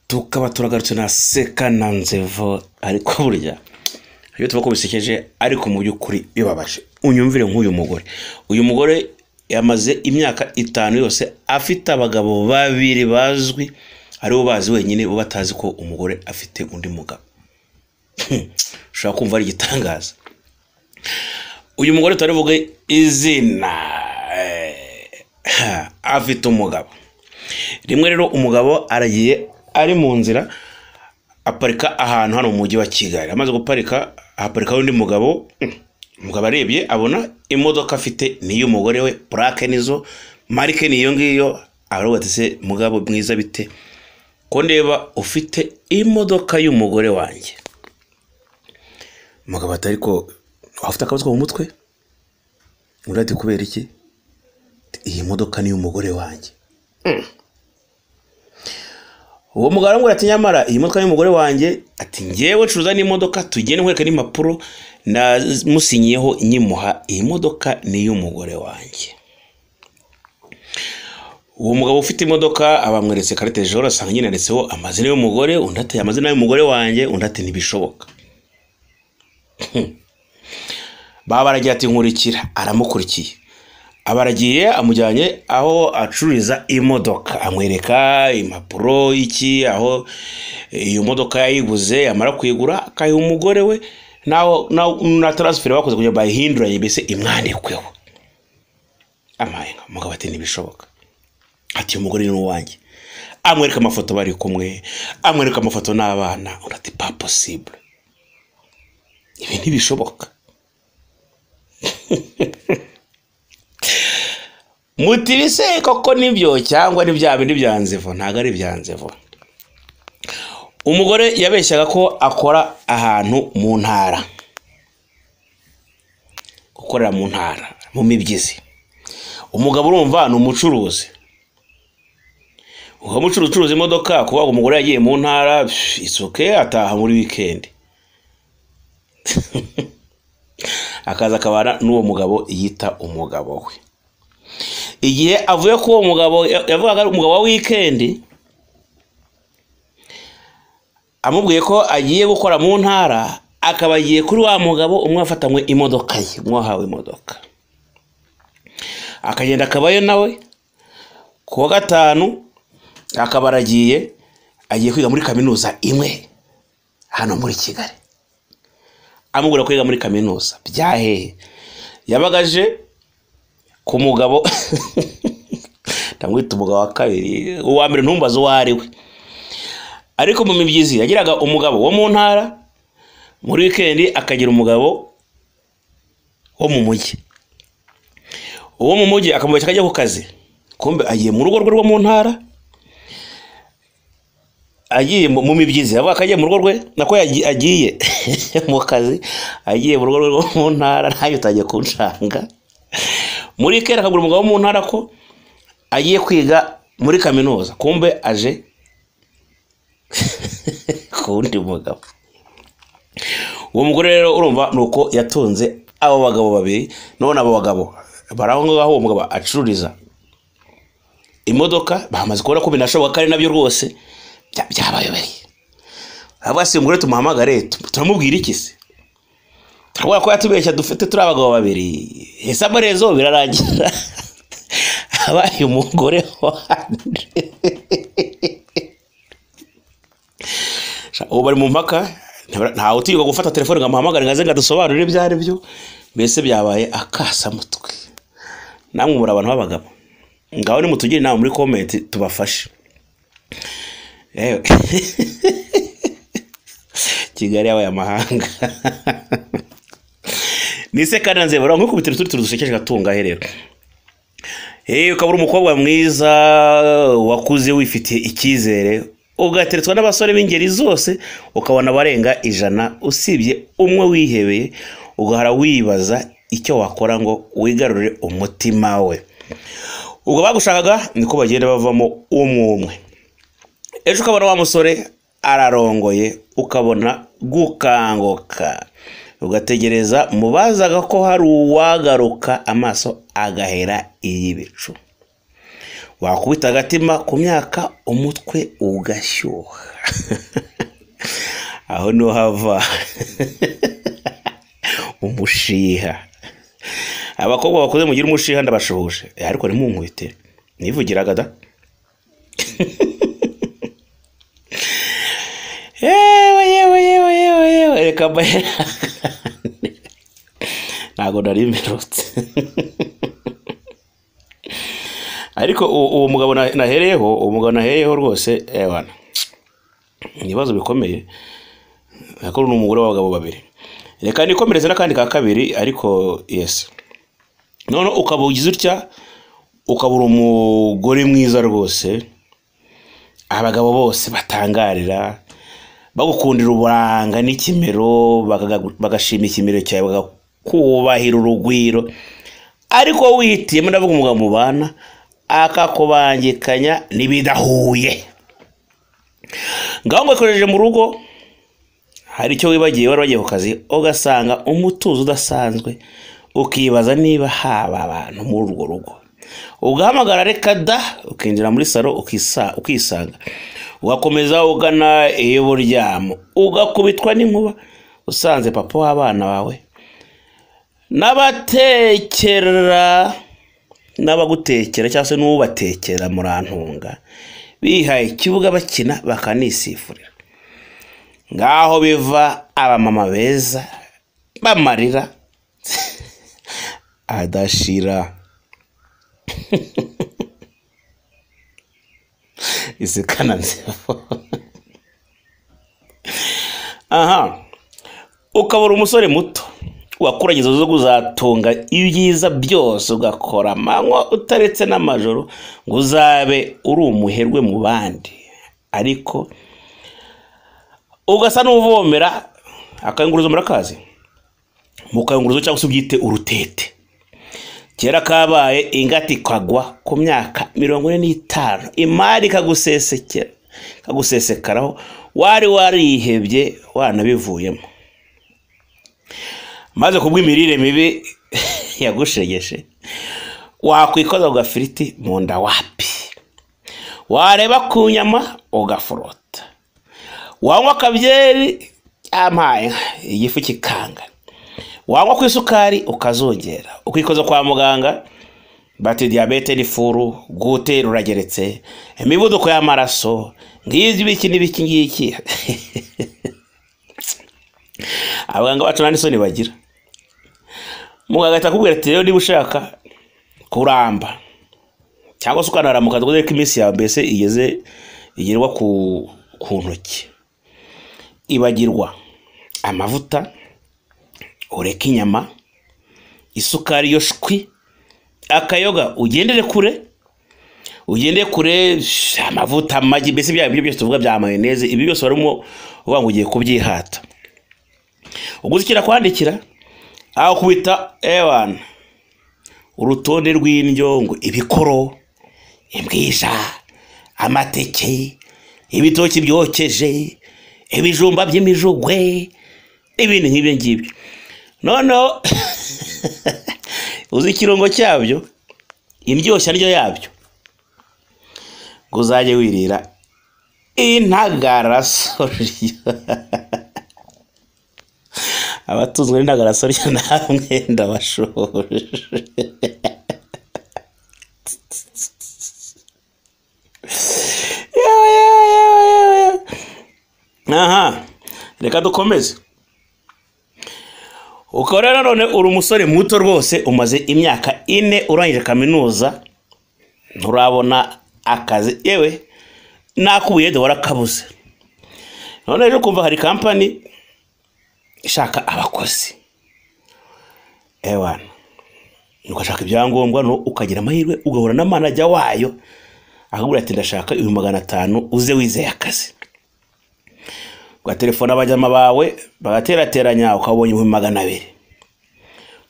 tukaba turagarutse na sekananzevo ariko burya ibyo tuvuga ko bisekeje ariko mu by'ukuri bibabaje unyumvire nk'uyu mugore uyu mugore yamaze imyaka itanu yose afite abagabo babiri bazwi aribo bazi wenyine bo batazi ko umugore afite undi mugabo ushobora kumva ari igitangaza uyu mugore turavuge izina afite umugabo rimwe rero umugabo aragiye ari mu nzira aparika ahantu hano mu mujyi wa kigali amaze guparika ahaparikaho undi mugabo umugabo arebye abona imodoka afite n'iy'umugore we purake nizo marike ni iyo ngiyo aravuga ati se mugabo mwiza bite ko ndeba ufite imodoka y'umugore wanjye umugabo ati ariko waba ufite akabazo mu mutwe undi ati kubera iki iyi modoka ni iy'umugore wanjye uwo mugabo aramubwira ati nyamara iyi modoka ni umugore wanjye ati ngewe curuza n'imodoka tugende nkwereka n'impapuro namusinyiyeho nyimuha iyi modoka ni iy'umugore wanjye uwo mugabo ufite imodoka abamweretse karite joro asanga nyine yanditseho amazina y'umugore undi ati amazina y'umugore wanjye undi ati ntibishoboka baba baragiye ati nkurikira aramukurikiye abaragiye amujyanye aho acururiza imodoka amwereka impapuro iki aho iyo modoka yayiguze yamara kuyigura akayiha umugore we na taransiferi bakoze kugira ngo bayihinduranye mbese imwandikweho amayenga umugabo ati ntibishoboka ati uyu mugore ni uwanjye amwereka amafoto bari kumwe amwereka amafoto n'abana urati pa posibure ibi ntibishoboka mutibise koko nibyo cyangwa n'ibya bindi bya nzivu ntabwo ari ibya nzivu umugore yabeshyaga ko akora ahantu mu ntara gukorera mu ntara mu mibyizi umugabo urumva ni umucuruzi uwo mucuruzi ucuruza imodoka kuba umugore yagiye mu ntara isuke ataha muri wikendi akaza akabana n'uwo mugabo yita umugabo we igihe avuye ko uwo mugabo yavugaga ari umugabo wa wikendi amubwiye ko agiye gukora mu ntara akaba agiye kuri wa mugabo umwe wafatanywe imodoka ye umwe wahawe imodoka akagenda akabayo nawe ku wa gatanu akaba aragiye agiye kwiga muri kaminuza imwe hano muri kigali amubwira ko yiga muri kaminuza byahehe yabagaje ku mugabo ndamwita umugabo wa kabiri uwa mbere ntumbaze uwo ari we ariko mu mibyizi yagiraga umugabo wo mu ntara muri wikendi akagira umugabo wo mu mujyi uwo mu mujyi akamubeshya akajya ku kazi kumbe agiye mu rugo rwe rwo mu ntara agiye mu mibyizi avuga ko agiye mu rugo rwe nako agiye mu kazi agiye mu rugo rwe mu ntara ntayo utajya kunshanga muri kera akagura umugabo mu ntara ko agiye kwiga muri kaminuza kumbe aje ku wundi mugabo uwo mugore rero urumva ni uko yatunze abo bagabo babiri none abo bagabo bari aho ngaho uwo mugabo acururiza imodoka bamaze kubona ko binashoboka ko ari nabyo rwose byabayobereye avuga si umugore tumuhamagare turamubwira iki se turabona ko yatubeshya dufite turi abagabo babiri ese amarezo birarangira abaye umugore wanjye ubu bari mu mpaka ntawe utirirwa gufata telefone ngo amuhamagare ngo aze ngo adusobanurire ibyo ari byo mbese byabaye akasamutwe namwe muri abantu b'abagabo ngaho nimutugire inama muri komenti tubafashe kigali yabaye amahanga nise kandi nanze baraho nk'ukubitiro turi turi dusekeje gatunga rero yewe ukaba uri umukobwa mwiza wakuze wifitiye icyizere ugateretswa n'abasore b'ingeri zose ukabona abarenga ijana usibye umwe wihebeye ugahora wibaza icyo wakora ngo wigarurire umutima we ubwo bagushakaga niko bagenda bavamo umwe umwe ejo ukabona wa musore ararongoye ukabona gukanguka ugategereza mubazaga ko hari uwagaruka amaso agahera iy'ibicu wakubita agatima ku myaka umutwe ugashyuha aho niho hava umushiha abakobwa bakoze mugira umushiha ndabashuhuje Eh, ariko ntimunkubite nivugiraga da yewe yewe yewe yewe yewe reka mbahe ntabwo nari mperutse ariko u- uwo mugabo na- nahereyeho uwo mugabo nahereyeho rwose ewana ni ibibazo bikomeye ariko ni umugore w'abagabo babiri reka nikomereze n'akandi ka kabiri ariko yesi none ukaba ugize utya ukaba uri umugore mwiza rwose abagabo bose batangarira bagukundira uburanga n'ikimero bakaga- bagashima ikimero cyawe bakakubahira urugwiro ariko wowe wihitiyemo ndavuga umugabo mubana akakubangikanya n'ibidahuye ngaho ngo akoresheje mu rugo hari icyo wibagiye wari wagiye ku kazi ugasanga umutuzo udasanzwe ukibaza niba haba abantu muri urwo rugo ugahamagara reka da ukinjira muri salo ukisa- ukisanga ugakomeza ugana iyo buryamo ugakubitwa n'inkuba usanze papa w'abana bawe n'abatekera n'abagutekera cyangwa se n'ubatekera murantunga bihaye ikibuga bakina bakanisifurira ngaho biva abamama beza bamarira adashira isekana nzefo aha ukabura umusore muto wakuranye inzozi zo kuzatunga ibyiza byose ugakora amanywa utaretse n'amajoro ngo uzabe uri umuherwe mu bandi ariko ugasa n'uvomera akayunguruzo murakazi mu kayunguruzo cyangwa se ubyite urutete kera kabaye ingata ikagwa ku myaka mirongo ine n'itanu imari ikagusesekera ikagusesekaraho wari warihebye wanabivuyemo maze kubw'imirire mibi yagushegeshe wakwikoza ku gafiriti mu nda wapi wareba ku nyama ugaforota wanywa akabyeri amaye igifu kikanga wanywa ku isukari ukazongera ukikoza kwa muganga bati diyabete n'ifuru gute rurageretse imivuduko y'amaraso ngibyo ibiki n'ibiki ngiki abaganga bacu nta n'isoni bagira muganga ahita akubwira ati rero niba ushaka kuramba cyangwa se ukanaramuka dore ko iminsi yawe mbese igeze igerwa ku ku ntoki ibagirwa amavuta ureke inyama isukari yo shwi akayoga ugendere kure ugendere kure sh- amavuta amagi mbese bya biryo byose tuvuga bya mayoneze ibi byose barimo uvuga ngo ugiye kubyihata ugusukira kwandikira aho kubita ewana urutonde rw'indyo ngo ibikoro imbwija amateke ibitoki byokeje ibijumba by'imijugwe n'ibindi nk'ibyo ngibyo noneho uzi ikirungo cyabyo indyoshya ndyo yabyo ngo uzajye wirira intagarasorya abatunzwe n'intagarasorya nta mwenda bashoje Yewe, yewe, yewe, yewe, yewe. aha reka dukomeze ukaba rero none uri umusore muto rwose umaze imyaka ine urangije kaminuza nturabona akazi yewe n'akubuye duhora kabuze none rero kumva hari kampani ishaka abakozi ewana ugashaka ibyangombwa no ukagira amahirwe ugahura na manajya wayo akabwira ati ndashaka ibihumbi magana atanu uze wizeye akazi ugatelefona abajyama bawe bagaterateranya ukabonye ibihumbi magana abiri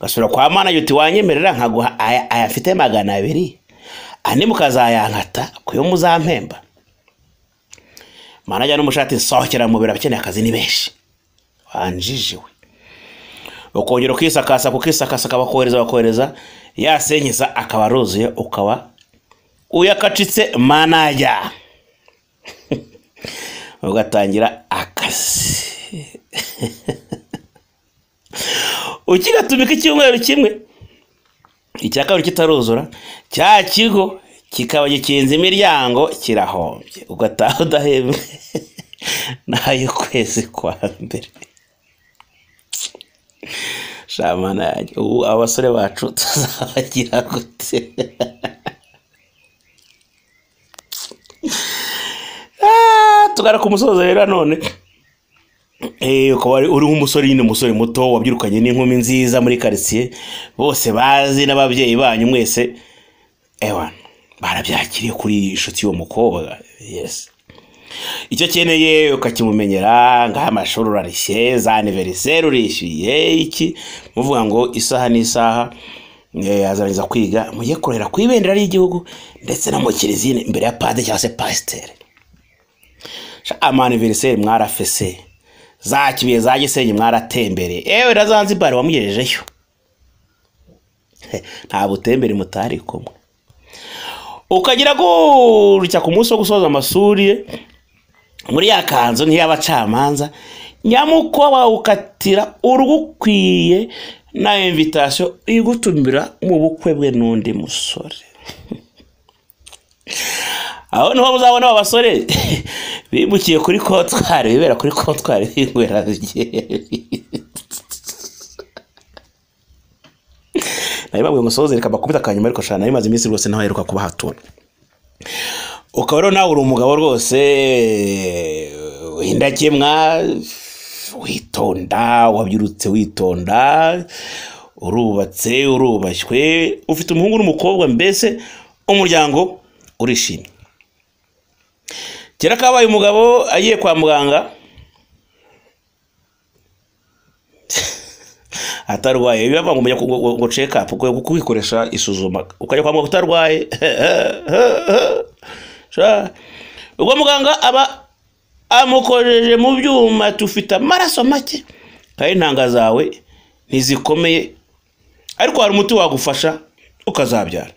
ugasubira kwa manaje uti wanyemerera nkaguha aya ayafite magana abiri andi mukazayankata kuyo muzampemba manaje n'umushati nsohokera mu biro abakeneye akazi ni benshi wanjijiwe ukongera ukisakasa kukisakasa akabakohereza bakohereza ya senyeza akaba aruzuye ukaba uyakacitse manajya ugatangira akazi ukigatumika icyumweru kimwe icya kabiri kitaruzura cya kigo kikaba gikinze imiryango kirahombye ugataha udahembwe n'ay'ukwezi kwa mbere shamana yanjye ubu abasore bacu tuzabagira gute Ah, tugaruka umusozo rero none Eh, ukaba ari- uriho umusore nyine umusore muto wabyirukanye n'inkumi nziza muri karitsiye bose bazi n'ababyeyi banyu mwese ewan barabyakiriye kuri inshuti y'uwo mukobwa yes icyo akeneye ukakimumenyera ngaho amashuri urarishye za aniveriseri urishyuye iki muvuga ngo isaha n'isaha eh, azarangiza kwiga mujye kurera ku ibendera ry'igihugu ndetse no mu kiliziya imbere ya pade cyangwa se pasiteri Sha, amaniveriseri mwarafese za kibuye za gisenyi mwaratembere ewe na zanzibar wamugejejeyo He, nta butembere mutari kumwe ukagira gutya ku munsi wo gusoza amashuri ye muri ya kanzu nk'iy'abacamanza nyamukoba ukatira urugukwiye na invitasiyo igutumira mu bukwe bwe n'undi musore aho niho muzabona aba basore bimukiye kuri kontwari bibera kuri kontwari binywera byeri nari babwiye ngo soze reka bakubita akanyuma ariko shana nari maze iminsi rwose naho aheruka kuba hatura ukaba rero nawe uri umugabo rwose w'indakemwa witonda wabyirutse witonda urubatse urubashywe ufite umuhungu n'umukobwa mbese umuryango urishimye kera kabaye umugabo agiye kwa muganga atarwaye biba bivangwa ngo ngo- ngo check up ukwiye kwikoresha isuzuma ukajya kwa muganga utarwaye Sha. ubwo muganga aba amukojeje mu byuma tufite amaraso make kandi intanga zawe ntizikomeye ariko hari umuti wagufasha ukazabyara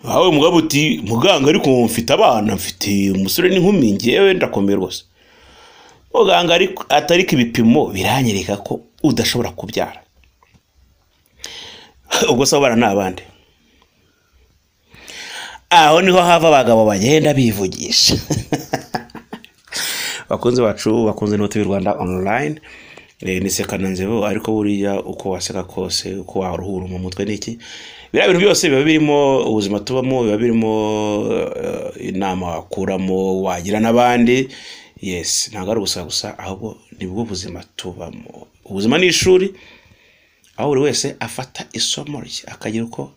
aho umugabo uti muganga ariko mfite abana mfite umusore n'inkumi ngewe ndakomeye rwose muganga ariko atariko ibipimo biranyereka ko udashobora kubyara ubwo se abana ni abandi aho niho hava abagabo bagenda bivugisha bakunze bacu bakunze n'ubutu b'i rwanda online Eh, ni sekananzebo ariko buriya uko waseka kose uko waruhura mu mutwe n'iki biriya bintu byose biba birimo ubuzima tubamo biba birimo eh, inama wakuramo wagira n'abandi yes ntabwo ari ubusa gusa ahubwo ni bwo buzima tubamo ubuzima ni ishuri aho buri wese afata isomo rye akagira uko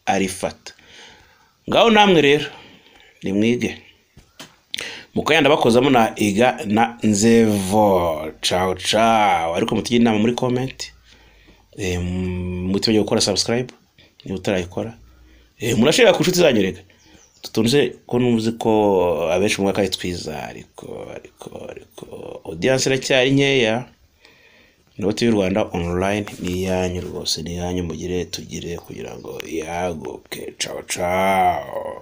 arifata ngaho namwe rero nimwige mukayanda bakozamo na iga na nzevo cawo cawo ariko mutugire inama muri komenti Eh, m- mutibagire gukora subscribe niba utarayikora Eh, murashirira ku nshuti zanyu reka tutunze ko nuzi ko abenshi mu mwaka ari twiza ariko ariko ariko audience iracyari nkeya nibo tivi rwanda online ni iyanyu rwose ni iyanyu mugire tugire kugira ngo yaguke cawo cawo